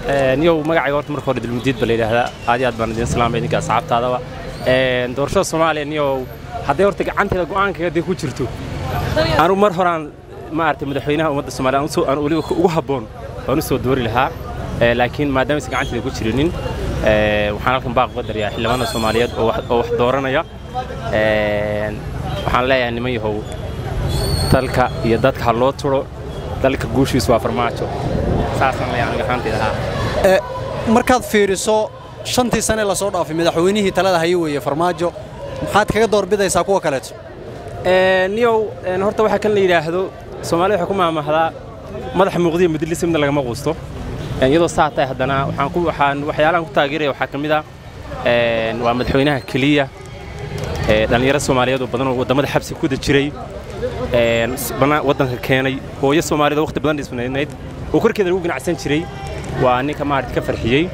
niyow magacayga horta marka hore dulmudiid ba la yidhaahdaa aad iyo aad baan idin salaamay idinka asxaabtaadaba doorashada soomaaliya niyow hadday horta gacanteeda go'aankeeda dee ku jirto anu mar horaan maaragtay madaxweynaha ummadda soomaaliya aan usoo- aan weliba ugu habboon waan u soo doori lahaa laakiin maadaama aysan gacanteeda ku jirinin waxaan halkan baaq uga daryaa xildhibaanada soomaaliyeed oo wax oo wax dooranaya waxaan leeyahay niman yahow dalka iyo dadka ha loo turo dalka guushiisu waa farmaajo saasaan leeyahay aniga ahaantayda haa markaad fiiriso shantii sane lasoo dhaafay madaxweynihii talada haye weeye farmaajo maxaad kaga doorbidaysaa kuwa kaleeto niyow horta waxaa kan la yidhaahdo soomaalida waxay ku maamahdaa madaxa muuqdiya mudilisa midna lagama quusto iyadoo saa tahay haddana waxaan ku waxaan waxyaalahan ku taageeraya waxaa ka mid ah waa madaxweynaha keliya ee dhallinyaro soomaaliyeed oo badan oo waddamada xabsi ku da jiray bana waddanka keenay hooyo soomaaliyeed oo waqti badan dhismaynayd oo korkeeda lagu ganacsan jiray waa ninka maaragta ka farxiyey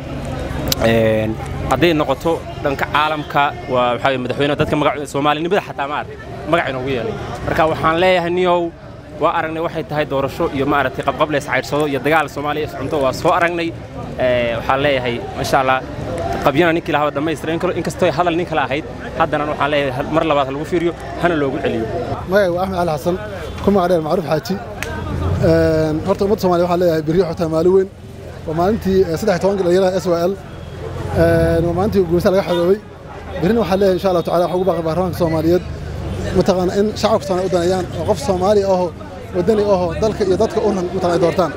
hadday noqoto dhanka caalamka waa waxaa weye madaxweyne dadka magac soomaalinimada xataa maaragta magac inoogu yeelay marka waxaan leeyahay niyow waa aragnay waxay tahay doorasho iyo maaragtay qabqab lees cayrsado iyo dagaal soomaaliya iscunto waa soo aragnay waxaan leeyahay masha allah qabyana ninkii lahaa dhammaystira inkastoo hadal nin kale ahayd haddana waxaan leeyahay mar labaad ha lagu fiiriyo hana loogu celiyo magacayga waa axmed cali xasan ku magacdheer macruuf xaaji horta ummadda somaaliya waxaan leeyahay berri xotaa maalin weyn waa maalintii saddex iyo tobanka dhalinyarada s y l waa maalintii guursa laga xoroobay berrina waxaan leeyahay insha allahu tacala waxaan ugu baaqay baarlamaanka soomaaliyeed mataqaana in shacabka soomaaliya u daneeyaan oo qof soomaali aho waddani aho dalka iyo dadka u ran mataqana ay doortaan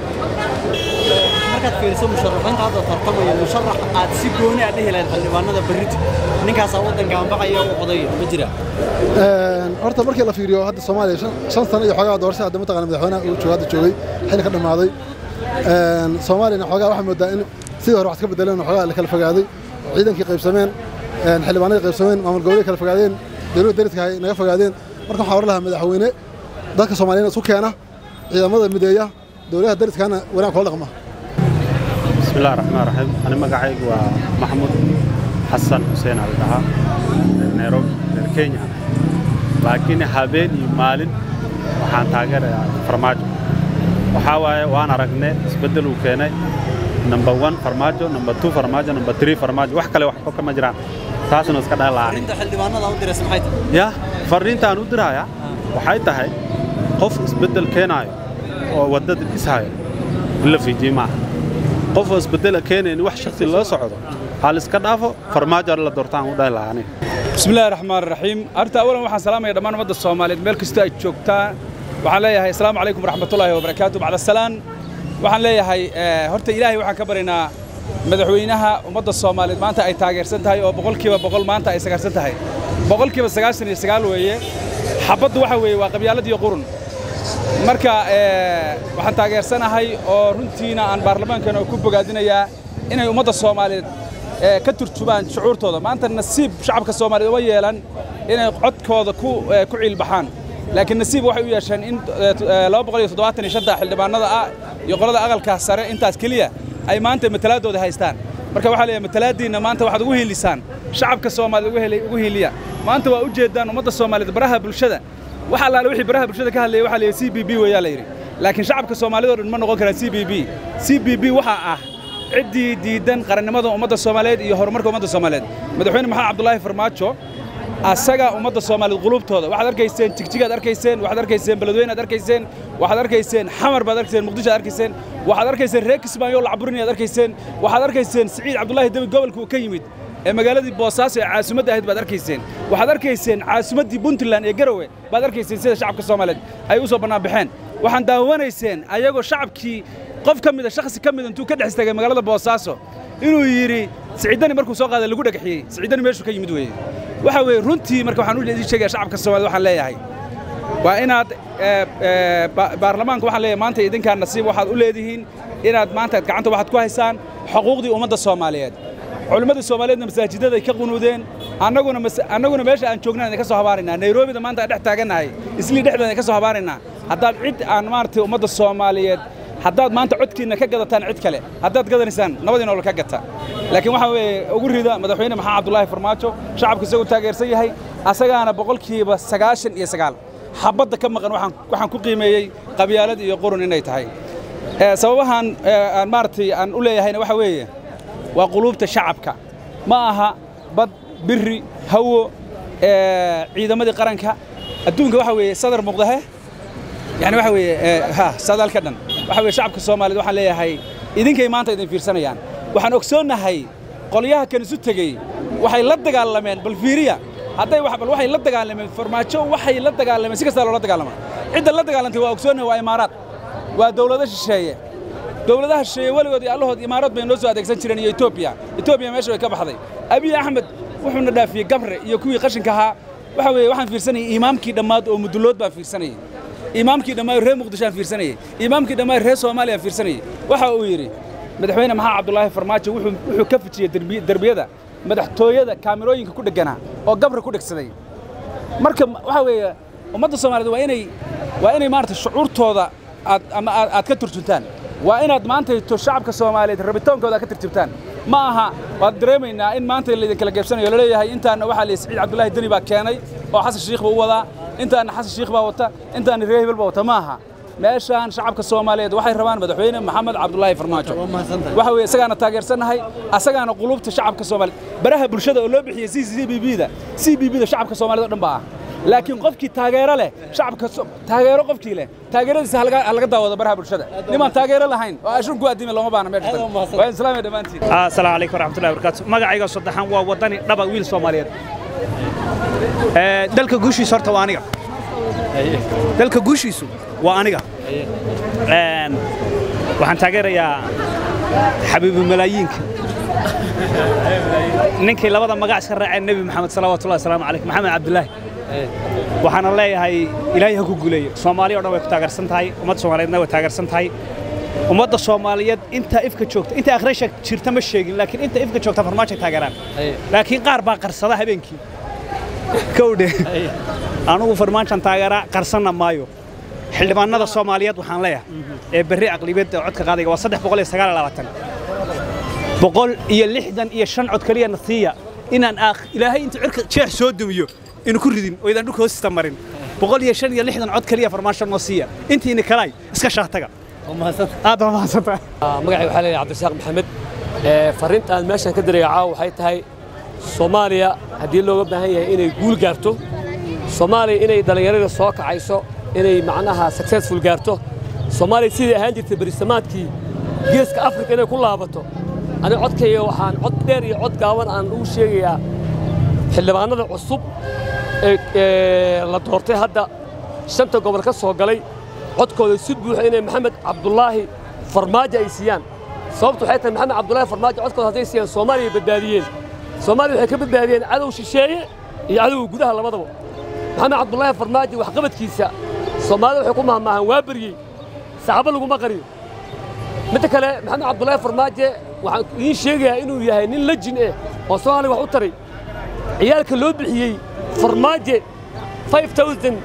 markaad fiiriso musharaxiinta hadda tartamaya musharax aad si gooni aad dhihi lahayd xildhibaanada berrito ninkaasaa waddanka anbaqaya u odaya ma jira horta markii la fiiriyo hadda soomaaliya shan- shan sano iyo xoogaa doorasha hadda mataqana madaxweynaha uu joogo hadda joogay xilli ka dhammaaday soomaaliyana xoogaa waxaa moodaa in sidii hore wax iska bedeleen oo xoogaa la kala fogaaday oo ciidankii qaybsameen xildhibaanadii qaybsameen maamul goboleedii kala fogaadeen dowladda dariska hay naga fogaadeen marka waxaan oran lahaa madaxweyne dadka soomaaliyeed isku keena ciidamada mideeya dowladaha dariskana wanaag kula dhaqma بسم الله الرحمن الرحيم أنا مقعيق ومحمود حسن حسين على دها نيروبي كينيا لكن هابين يمالين waxaan taageerayaa farmaajo waxaa waaye waan aragnay isbeddel uu keenay number one farmaajo number two farmaajo number three farmaajo wax kale wax kama jiraan taasuna iska dhalaan arrinta xildhibaanada u diraysa maxay tahay ya farriintaan u diraya waxay tahay qof isbeddel keenaayo oo waddada dhisaayo in la fiijiye maaha qof oo isbeddela keenayn wax shaksi loo socdo hal iska dhaafo farmaajo la doortaan u dhahi lahaa aniga بسم الله الرحمن الرحيم أرتا أولا waxaan salaamaya dhammaan ummadda Soomaaliyeed meel kasta ay joogtaan waxaan leeyahay assalaamu calaykum waraxmatullaahi wabarakaatuh bacda salaan waxaan leeyahay horta ilaahay waxaan ka baryaynaa madaxweynaha ummadda Soomaaliyeed maanta ay taageersan tahay oo boqolkiiba boqol maanta ay sagarsan tahay boqolkiiba sagaashan iyo sagaal weeye xabaddu waxa weeye waa qabyaalad iyo qurun marka waxaan taageersanahay oo runtiina aan baarlamaankeena ku bogaadinayaa inay ummadda Soomaaliyeed ka turjubaan shucuurtooda maanta nasiib shacabka Soomaaliyeed uma yeelan inay codkooda ku ku ciilbaxaan laakiin nasiib waxay u yeesheen in 275 xildhibaanada ah iyo qolada aqalka sare intaas kaliya ay maanta matalaadooda haystaan marka waxaa leeyahay matalaadiina maanta waxaad ugu hiilisaan shacabka Soomaaliyeed ugu helay ugu hiiliya maanta waa u jeedaan ummadda Soomaaliyeed baraha bulshada waxa allaale wixii baraha bulshada ka hadlayay waxa leeyahay CBB weeyaa la yiri laakiin shacabka Soomaaliyeed oo dhan ma noqon karaan CBB CBB waxa ah ciddii diidan qarannimada ummadda Soomaaliyeed iyo horumarka ummadda Soomaaliyeed madaxweyne maxamed cabdullaahi farmaajo asaga ummadda Soomaaliyeed qulubtooda waxaad arkayseen jigjigaad arkayseen waxaad arkayseen beledweyne aad arkayseen waxaad arkayseen xamar baad arkayseen muqdisho aad arkayseen waxaad arkayseen reer kismaayo la caburin aad arkayseen waxaad arkayseen siciid cabdullaahi dabi gobolka uu ka yimid ee magaaladii boosaaso ee caasimadda ahayd baad arkayseen waxaad arkayseen caasimaddii puntland ee garowe baad arkayseen sida shacabka Soomaaliyeed ay u soo bannaan baxeen waxaan daawanayseen ayagoo shacabkii qof ka mida shakhsi ka mid intuu ka dhex istaagay magaalada boosaaso inuu yidhi siciidani markuu soo qaaday lagu dhagaxiyey siciidani meeshuu ka yimid weeye waxa weeye runtii marka waxaan u idin sheegaya shacabka Soomaaliyeed waxaan leeyahay waa inaad baarlamaanka waxaan leeyahay maanta idinkaa nasiib waxaad u leedihiin inaad maanta gacanta waxaad ku haysaan xuquuqdii ummadda Soomaaliyeed culimmada Soomaaliyeedna masaajidada ay ka qunuudeen annaguna annaguna meesha aan joognaa idin ka soo habaaraynaa Nairobi maanta aan dhex taagannahay isli dhexdeeda ka soo habaaraynaa haddaad cid aan maartay ummadda Soomaaliyeed haddaad maanta codkiina ka gadataan cid kale haddaad gadanaysaan nabadii nolol ka gata laakiin waxa weeye ugu rida madaxweyne maxamed cabdullaahi farmaajo shacabka isagoo taageersan yahay asagaana boqolkiiba sagaashan iyo sagaal xabadda ka maqan waxaan waxaan ku qiimeeyey qabyaalad iyo qurun inay tahay ee, sababahan ee, aan maaragtay aan u leeyahayna waxa weeye waa quluubta shacabka ma aha bad biri hawo ee, ciidamadii qaranka adduunka waxa weeye sadar muuqdahe yani waxa weeye ee, ha sadaalka dhan waxa weeye shacabka soomaaliyeed waxaan leeyahay idinkay maanta idin fiirsanayaan waxaan ogsoonnahay qolyaha kan isu tegey waxay la dagaalameen bal fiiriya hadday wax bal waxay la dagaalameen farmaajo waxay la dagaalameen si kastaa loola dagaalama cidda la dagaalantay waa ogsoonnahay waa imaaraad waa dawlado shisheeye dawladaha shisheeye weligood iyo allahood imaaraad bay noo soo adeegsan jireen iyo etoobiya etoobiya meesha way ka baxday abiy axmed wuxuuna dhaafiyey gabre iyo kuwii qashinka ahaa waxa weeye waxaan fiirsanayay imaamkii dhammaad oo mudulood baan fiirsanayay imaamkii dhammaan reer muqdisho aan fiirsanayay imaamkii dhammaan reer soomaaliya aan fiirsanayay waxa uu yidhi madaxweyne maxaa cabdulaahi farmaajo wuxuu wuxuu ka fijiyey derbi- derbiyada madaxtooyada kaamirooyinka ku dhegganaa oo gabra ku dhegsaday marka waxa weeye ummadda soomaaliyeed waa inay waa inay maarata shucuurtooda aad ama aad aad ka turjuntaan waa inaad maantayto shacabka soomaaliyeed rabitoonkooda aad ka turjuntaan ma aha waad dareemaynaa in maanta laydin kala geebsanayo laleeyahay intaana waxaa la siciid cabdullaahi deni baa keenay oo xasan shiikh baa u wadaa intaana xasan shiikh baa wata intaana reer hebel baa wata ma aha meeshaan shacabka soomaaliyeed waxay rabaan madaxweyne maxamed cabdulaahi farmaajo waxa weeye isagaana taageersannahay asagaana qulubta shacabka soomaaliyeed baraha bulshada oo loo bixiyey c c b b da c b b da shacabka soomaaliyeed oo dhan baa ah laakiin qofkii taageero leh shacabka so- taageero qofkii leh taageeradiisa ha laga ha laga daawado baraha bulshada nimaan taageero lahayn oo ashun ku addimi looma baana meesha tan waa islaamiya dhammaantiin asalaamu calaykum waraxmatullahi wabarakaatu magacayga saddexaan waa wadani dhaba wiil soomaaliyeed Ee, dalka guushiisu horta waa aniga dalka guushiisu waa aniga Een, waxaan taageerayaa xabiibu malaayiinka ninkii labada magac iska raaceen nebi maxamed salawaatullahi wasalaamu calayh maxamed cabdulaahi waxaana leeyahay ilaahay ha ku guuleeyo soomaaliya o dhan way ku taageersan tahay ummadda soomaaliyeedna way taageersan tahay ummadda soomaaliyeed inta ifka joogta inta akhrisha jirta ma sheegin laakiin inta ifka joogta farmaajo taageeraan laakiin qaar baa qarsada habeenkii kowdhe anugu farmaajan taageeraa qarsanna maayo xildhibaanada soomaaliyeed waxaan leeyahay ee berri aqlibiyadda codka qaadayga waa saddex boqol iyo sagaal iyo labaatan boqol iyo lixdan iyo shan cod keliya nasiiya inaan aakh ilaahay inta cirka jeex soo dumiyo inu ku ridin oo idaan dhulka hoostista marin boqol iyo shan iyo lixdan cod keliya farmaasho noo siiya intiina kalay iska shaataga aad baa mahadsantahay magacay waxaa leeyahay cabdirasaaq maxamed ee fariinta aan meeshan ka diraya caawa waxay tahay soomaaliya haddii looga baahan yahay inay guul gaarto soomaaliya inay dhallinyarada soo kacayso inay macnaha successful gaarto soomaaliya sidai ahaan jirtay berisamaadkii geeska afrika inay ku laabato aniga codkayga waxaan cod dheer iyo cod gaaban aan ugu sheegayaa xildhibaanada cusub ee ee la doortay hadda shanta gobol ka soo galay codkooda si buuxa inay maxamed cabdulaahi farmaajo ay siiyaan sababtu waxay tahay maxamed cabdulaahi farmaajo codkooda hadday siiyaan soomaaliya badbaadiyeen soomaaliya waxay ka badbaadiyeen cadow shisheeye iyo cadowga gudaha labadaba maxamed cabdulaahi farmaajo waxqabadkiisa soomaalida waxay ku mahmaahaan waa beryey saxaabo laguma qariyo midda kale maxamed cabdulaahi farmaajo waxaan idiin sheegayaa inuu yahay nin lejin eh oo soomaaliya wax u taray ciyaalka loo bixiyey farmaaje 5000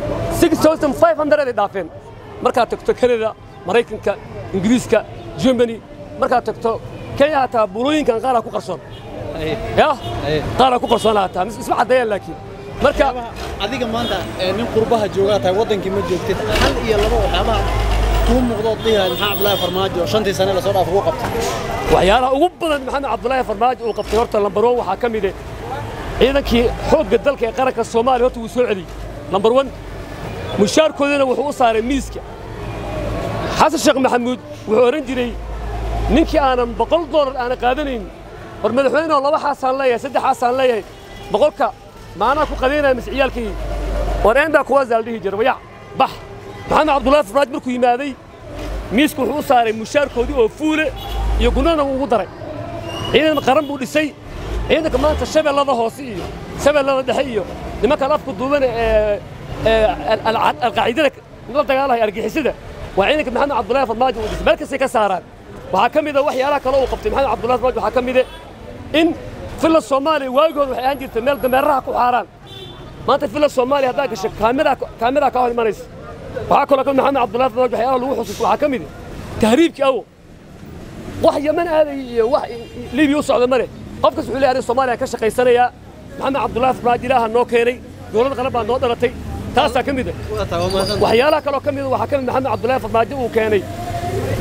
6500 ay dhaafeen markaad tagto kanada maraykanka ingiriiska germany markaad tagto kenya hataa bulooyinkan qaaraa ku qarsoon ya qaaraa ku qarsoon hataa mis- isma caddeeyaan laakiin marka adiga maanta ee nin qurbaha joogaa tahay waddankii ma joogtid hal iyo laba waxyaabaha kuu muuqdood dhihi lahayd maxaa cabdulaahi farmaajo shantii sane lasoo dhaaf ugu qabtay waxyaalaha ugu badan maxamed cabdulaahi farmaajo uu qabtay horta lambar one waxaa ka mid eh ciidankii xoogga dalka ee qaranka soomaaliya horta wuu soo celiyey lambar one mushaarkoodana wuxuu u saaray miiska xasan sheekh maxamuud wuxuu odhan jiray ninkii aanan boqol doolar aanan qaadanayn war madaxweyneoo laba xaasaan leeyahay saddex xaasaan leeyahay boqolka maanaa ku qadaynaya mise ciyaalkii war eendaa kuwaasaa la dhihi jira wayac bax maxamed cabdulaahi farmaajo markuu yimaaday miiska wuxuu u saaray mushaarkoodii oo fuule iyo gunana wuu ugu daray ciidan qaran buu dhisay ciidanka maanta shabeellada hoose iyo shabeellada dhexe iyo nimankan afku duuban ee ee al- al- alqaacidada la dagaalaya argixisada waa ciidanka maxamed cabdulaahi farmaajo uu dhisay meel kastay ka saaraan waxaa ka mid a waxyaalaha kale uu qabtay maxamed cabdulaahi farmaajo waxaa ka mid a in filla soomaaliya waagooda waxay ahaan jirtay meel dameeraha ku xaaraan maanta filla soomaaliya haddaa gasho kaamiraa kaamiraa ka hor imanaysa waxaa kaloo ka maxamed cabdulaahi farmaajo waxyaalaha lagu xusuusto waxaa ka mid a tahriibkii awo wax yaman aaday iyo wax libiya u socda male qofkas wuxuu leeyahay soomaaliya ka shaqaysanayaa maxamed cabdulaahi farmaajo ilaaha noo keenay dowladda qaran baa noo dhalatay taasaa ka mid a waxyaalaha kaloo ka mid a waxaa ka mid maxamed cabdulaahi farmaajo uu keenay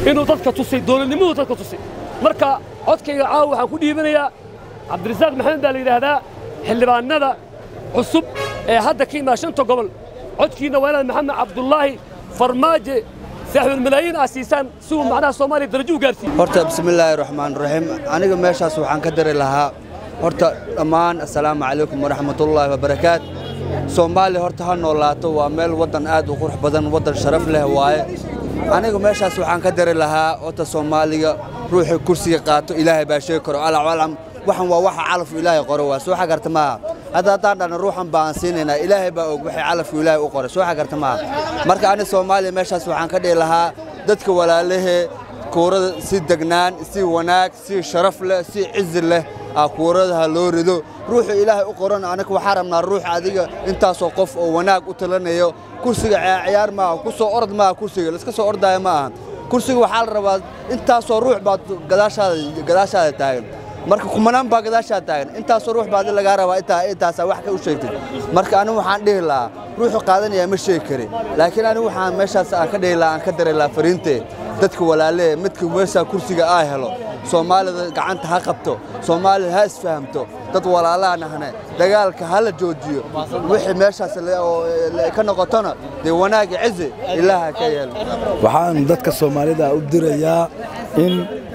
inuu dadka tusay dowladnimuhu dadka tusay marka codkayga caawa waxaan ku dhiibanayaa cabdirasaaq maxamed baa la yidhaahdaa xildhibaanada cusub ee hadda ka imaa shanta gobol codkiina waa inaad maxamed cabdullaahi farmaaje saaxiibulmalaayiin aa siisaan si uu macnaha soomaaliya darajo u gaarsiiyo horta bismillaahi raxmaan raxiim aniga meeshaas waxaan ka dari lahaa horta dhammaan assalaamu calaykum waraxmatullaahi wabarakaat soomaaliya horta ha noolaato waa meel waddan aad u qurux badan waddan sharaf leh waaye aniga meeshaas waxaan ka dari lahaa horta soomaaliga ruuxii kursiga qaato ilaahay baa sheegi karo alacwalam waxan waa waxa calafku ilaahay qoro waa soo xagarta maaha hadda haddaan dhahna ruuxan baan siinaynaa ilaahay baa og waxay calafku ilaahay u qoray soo xagarta maaha marka ani soomaaliya meeshaas waxaan ka dhihi lahaa dadka walaalahee kuurada si degnaan si wanaag si sharaf leh si cizi leh aa kuuradaha loo rido ruuxu ilaahay u qoran anaga waxaa rabnaa ruux adiga intaasoo qof oo wanaag u talanayo kursiga ciyaar maaha ku soo orod maaha kursiga laiska soo ordaayo ma aha kursiga waxaa la rabaa intaasoo ruux baad gadaashaada gadaashaada taagan marka kumanaan baa gadaashaada taagan intaasoo ruux baad lagaa rabaa intaa intaasaa wax ka u sheegtay marka anigu waxaan dhihi lahaa ruuxu qaadanaya ma sheegi kari laakiin anigu waxaan meeshaas aan ka dhihi lahaa aan ka dari lahaa fariintee dadka walaalee midka meeshaa kursiga aa helo soomaalida gacanta ha qabto soomaalida ha isfahamto dad walaalaha nahne dagaalka ha la joojiyo wixii meeshaas ka noqotona dee wanaagi cizi ilaaha ka yeelo waxaan dadka soomaalida u dirayaa in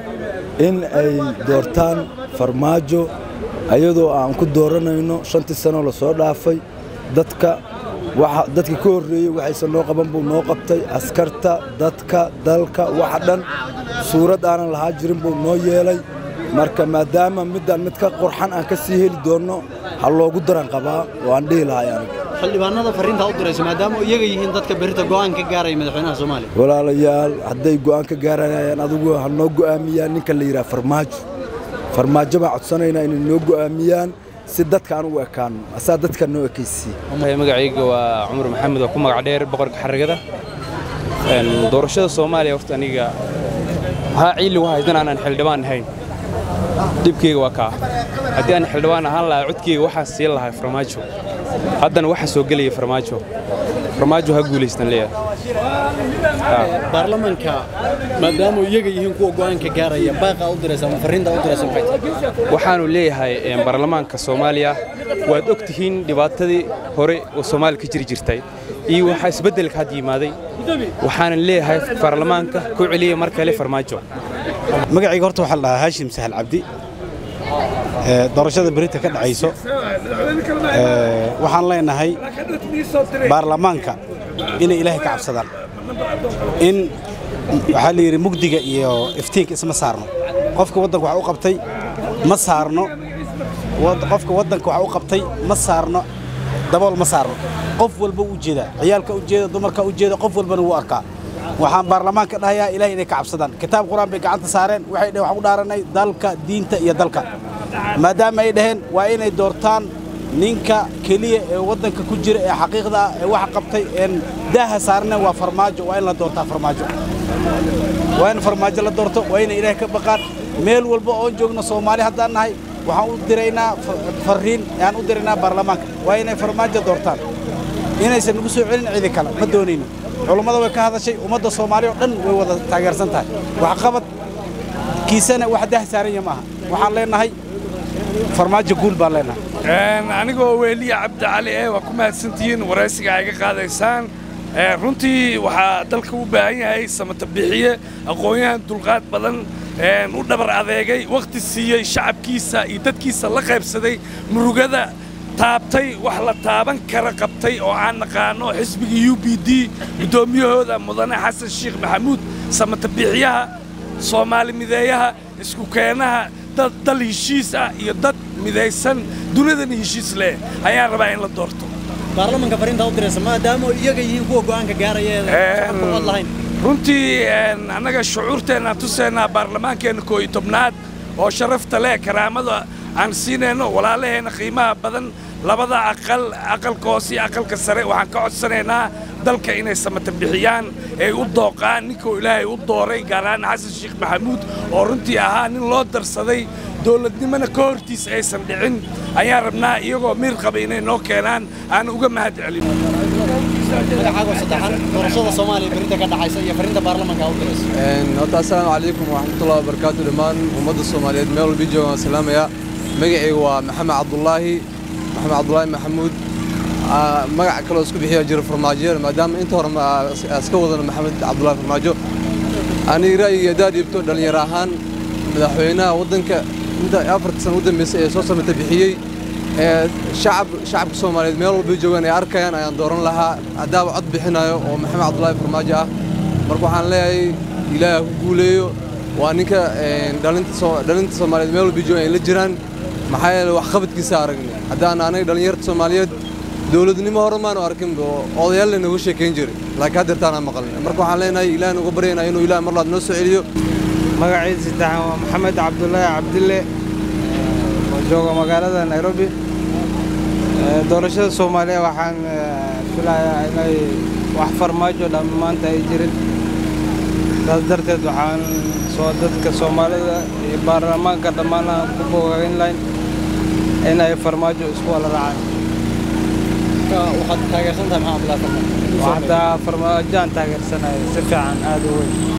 in ay doortaan farmaajo ayadoo aan ku dooranayno shantii sano la soo dhaafay dadka dadka ka horreeyey waxaysan noo qaban buu noo qabtay askarta dadka dalka waxa dhan suurad aanan lahaa jirin buu noo yeelay marka maadaama middaan mid ka qurxan aan ka sii heli doonno ha loogu daran qabaa oo aan dhihi lahay aniga xildhibaanada fariintaa u diraysa maadaama iyaga yihiin dadka berita go'aan ka gaaraya madaxweynaha soomaaliya walaalayaal hadday go'aan ka gaaranayaan adigu ha noo go'aamiyaan ninka la yidhaha farmaajo farmaajo baan codsanaynaa inay noo go'aamiyaan si dadka aan ugu ekaanno asaa dadka noo ekaysiiye magacayga waa cumar maxamed oo ku magac dheer boqorka xarigada doorashada soomaaliya horta aniga maxaa ciili u haydan aanan xildhibaan ahayn dhibkayga waa kaa haddii aan xildhibaan ahaan lahaa codkayga waxaa siin lahaa farmaajo haddana waxaa soo gelaya farmaajo farmaajo ha guulaystan leeyahay baarlamaanka maadaama iyaga yihiin kuwa go'aanka gaaraya baaqaa u diraysa ama fariintaa u diraysa maxay tahay waxaanu leeyahay baarlamaanka soomaaliya waad og tihiin dhibaatadii hore oo soomaaliya ka jiri jirtay iyo waxaa isbeddelka had yimaaday waxaanan leeyahay baarlamaanka ku celiya mar kale farmaajo magacayga horta waxaa la dhahaa haashim sahal cabdi doorashada berita ka dhacayso waxaan leenahay baarlamaanka inay ilaahay ka cabsadaan in waxaa la yidhi mugdiga iyo iftiinka isma saarno qofka waddanka wax u qabtay ma saarno qofka waddanka wax u qabtay ma saarno dabool ma saarno qof walba u jeeda ciyaalka u jeeda dumarka u jeeda qof walbana wuu arkaa waxaan baarlamaanka dhahayaa ilahay inay ka cabsadaan kitaab qur-aan bay gacanta saareen waxay dhaheen waxaan u dhaaranay dalka diinta iyo dalka maadaama ay dhaheen waa inay doortaan ninka keliya ee waddanka ku jira ee xaqiiqda ah ee wax qabtay een daaha saarneen waa farmaajo waa in la doortaa farmaajo waa in farmaajo la doorto waa inay ilaahay ka baqaan meel walba oon joogno soomaali haddaan nahay waxaan u diraynaa farriin aan u diraynaa baarlamaanka waa inay farmaajo doortaan inaysan nagu soo celin cidi kale ma doonayno culummada way ka hadashay ummadda soomaaliya oo dhan way wada taageersan tahay waxqabad kiisana wax dah saaranya maaha waxaan leenahay farmaajo guul baan leenahay anigoo weeliya cabdicali ee waa ku mahadsantihiin waraysiga ay ga qaadaysaan runtii waxaa dalka u baahan yahay samata bixiye aqoon-yahan dulqaad badan u dhabar adeegay wakhti siiyey shacabkiisa iyo dadkiisa la qaybsaday murugada taabtay wax la taaban kara qabtay oo aan naqaano xisbiga u b d guddoomiyahooda mudane xasan sheekh maxamuud samata bixiyaha soomaali mideeyaha isku keenaha dad dal heshiis ah iyo dad midaysan dunidana heshiis leh ayaan rabaa in la doorto baarlamaanka fariintaa u diraysa maadaama iyaga yihiin kuwa go'aanka gaaraya ee cod lahayn runtii annaga shucuurteennaan tusaynaa baarlamaankeenna koo iyo tobnaad oo sharafta leh karaamada aan siinayno walaalaheenna qiimaha badan labada aqal aqalka hoose iyo aqalka sare waxaan ka codsanaynaa dalka inay samata bixiyaan ay u dooqaan ninkuu ilaahay u dooray gaar ahaan xasan sheekh maxamuud oo runtii ahaa nin loo darsaday dowladnimona ka hortiis aysan dhicin ayaan rabnaa iyagoo miir qaba inay noo keenaan aan uga mahad celin magacaago saddexan doorashada soomaaliya berrinta ka dhacaysa iyo farrinta baarlamanka u dirayso horta assalaamu calaykum waraxmatullahi wabarakaatu dhammaan ummadda soomaaliyeed meel walba jooga waan salaamayaa magacayga waa maxamed cabdulaahi maxamed cabdulaahi maxamuud magac kaloo isku bixiya jira farmaajo maadaama inta hore iska wadana maxamed cabdulaahi farmaajo aniga ra'yiga haddaad dhiibto dhallinyaro ahaan madaxweynaha waddanka inta afarta sano u dambeysay ee soo samata bixiyey ee shacab shacabka soomaaliyeed meel walba joogaan ay arkayaan ayaan dooran lahaa haddaaba cod bixinayo oo maxamed cabdulaahi farmaajo ah marka waxaan leeyahay ilaaha ku guuleeyo waa ninka dhalinta soomaaliyeed meel walba joogaan ay la jiraan maxaa yeele wax qabadkiisa aragnay haddaan anaga dhallinyarta soomaaliyeed dowladnimo hore maanu arkin odayaal lanaga sheekayn jiray laakiin haddeertaanaan maqalnay marka waxaan leenahay ilaahan uga baryaynaa inuu ilaah mar laad noo soo celiyo magaciisa saddexan waa maxamed cabdulaahi cabdille oo jooga magaalada nairobi doorashada soomaaliya waxaan filayaa inay wax farmaajo dhammaanta ay jirin saas darteed waxaan soo dadka soomaalida iyo baarlamaanka dhammaan aan ku bogayn lahayn inay farmaajo isku wala raacaan waxaad taageersan tahay maxaa cabdulaahi farmaajo waxdaa farmaajaan taageersanaya si fiican aad u weyn